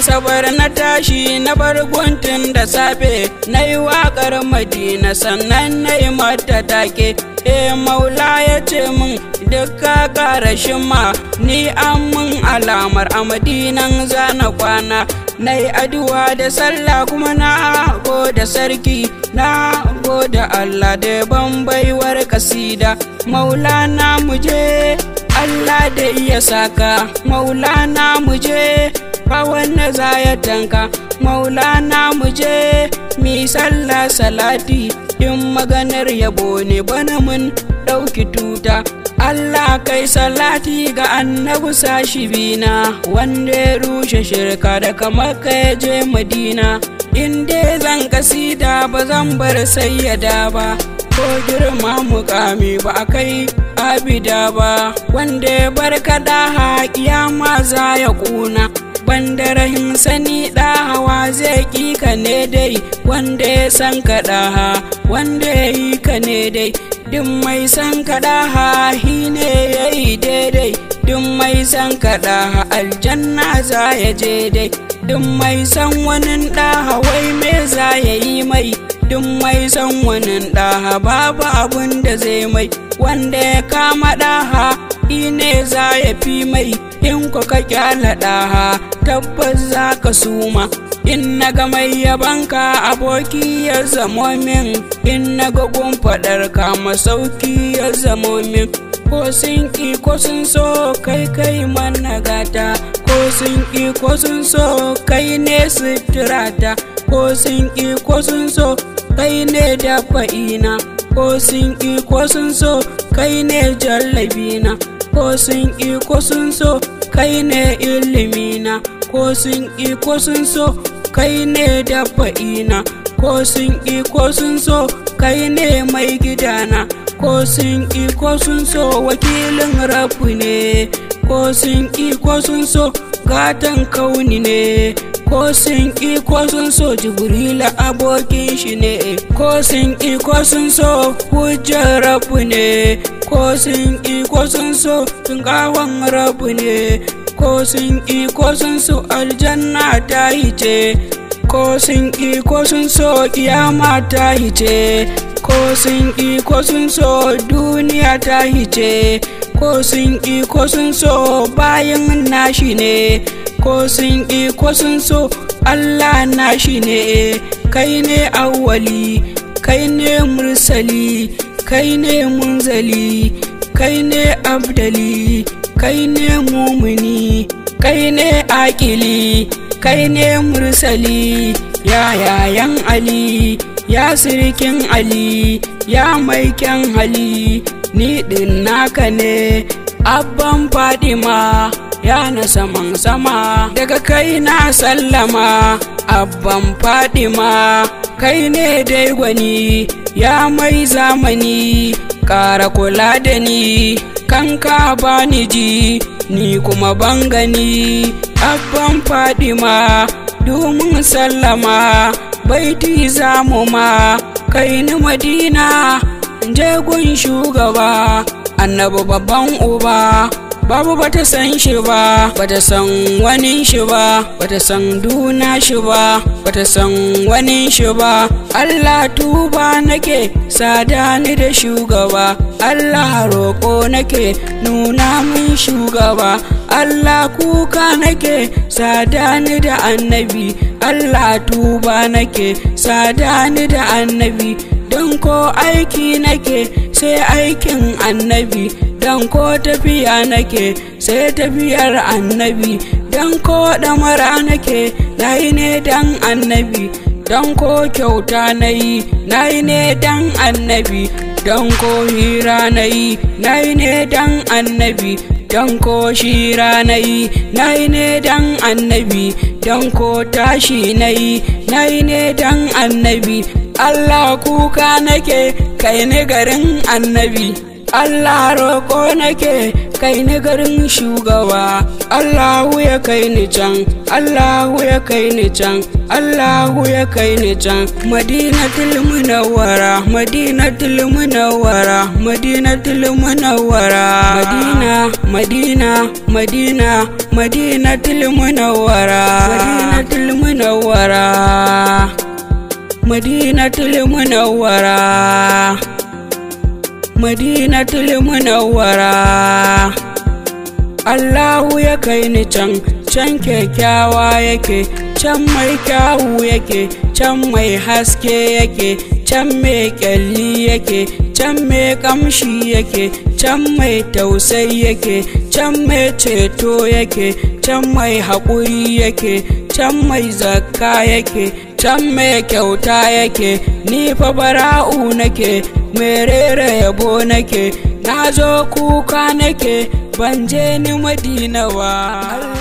asabar na tashi na bar guntun da safe na yi waƙar madina sannan na yi mata take e maula ya ce min duka ƙarashin ma ni an mun alamar a madinan zana kwana na yi addu'a da sallah kuma na da sarki na gode Allah da ban baiwar kasida maulana muje Allah da iya saka maulana muje ba wanda za ya tanka maulana muje mi sallah salati in maganar yabo ne bana mun ɗauki tuta Allah kai salati ga annabi sashi bina wanda ya rushe shirka da kamar ya je madina in dai zan kasida ba zan bar sayyada ba ko girma mukami ba a kai abida ba wanda ya bar kaɗa kiyama za ya ƙuna banda rahim sani hawa zai ƙi ka ne dai wanda ya san kaɗa wanda ya yi ka ne dai duk mai san kaɗa hi ne ya yi daidai duk mai san kaɗa aljanna za ya je dai duk mai san wani ɗaha wai me za ya yi mai duk mai san wani ɗaha babu abun da zai mai wanda ya kama ɗaha ne za ya fi mai in ku ka kyala ɗaha tabbas za ka suma in na ga mai yabanka aboki ya zamo min in na ga gun faɗar ka masauki ya zamo min ko sun ƙi ko sun so kai kai mana gata ko sun ƙi ko sun so kai ne suturata ko sun ƙi ko sun so kai ne dafa'ina ko sun ƙi ko sun so kai ne jallabina ko sun ƙi ko sun so kai ne ilimina ko sun ƙi ko sun so kai ne dafa'ina ko sun ƙi ko sun so kai ne mai gidana ko sun ƙi ko sun so wakilin rabu ne ko sun ƙi ko sun so gatan kauni ne ko sun ƙi ko sun so jibrila abokin shi ne ko sun ƙi ko sun so hujjar rabu ne ko sun ƙi ko sun so tungawan rabu ne ko sun ƙi ko sun so aljanna ta hice ko sun ƙi ko sun so kiyama ta hice ko sun ƙi ko sun so duniya ta hice ko sun ƙi ko sun so bayan nashi ne ko sun ƙi ko sun so Allah nashi ne kai ne awwali kai ne mursali kai ne munzali kai ne abdali kai ne mumuni kai ne akili kai ne mursali ya yayan ali ya sirkin ali ya mai kyan hali ni din naka ne abban fadima ya na saman sama daga kai na sallama abban fadima kai ne dai gwani ya mai zamani ƙara kula da ni kan ka bani ji ni kuma ban gani abban fadima domin sallama baiti zamu ma kai ni madina je gun shugaba annabi babban uba babu bata san shi ba bata san wani shi ba bata san duna shi ba bata san wani shi ba Allah tuba nake sada ni da shugaba Allah roƙo nake nuna min shugaba Allah kuka nake sada ni da annabi Allah tuba nake sada ni da annabi don ko aiki nake sai aikin annabi don ko tafiya nake sai tafiyar annabi don ko ɗamara nake na yi ne don annabi don ko kyauta na yi na yi ne don annabi don ko hira na yi na yi ne don annabi don ko shira na yi na yi ne don annabi don ko tashi na yi na yi ne don annabi Allah kuka nake kai ni garin annabi Allah roƙo nake kai ni garin shugaba Allahu ya kai ni can Allahu ya kai ni can Allahu ya kai ni can Madinatul Munawwara Madinatul Munawwara Madinatul Munawwara Madina Madina Madina Madinatul Munawwara Madinatul Munawwara Madinatul Munawwara Madinatul Munawwara Allahu ya kai ni can can kyakkyawa yake can mai kyawu yake can mai haske yake can mai kyalli yake can mai kamshi yake can mai tausayi yake can mai ceto yake can mai haƙuri yake can mai zakka yake can mai kyauta yake ni fa bara'u nake merere yabo nake na zo kuka nake ban je ni madina ba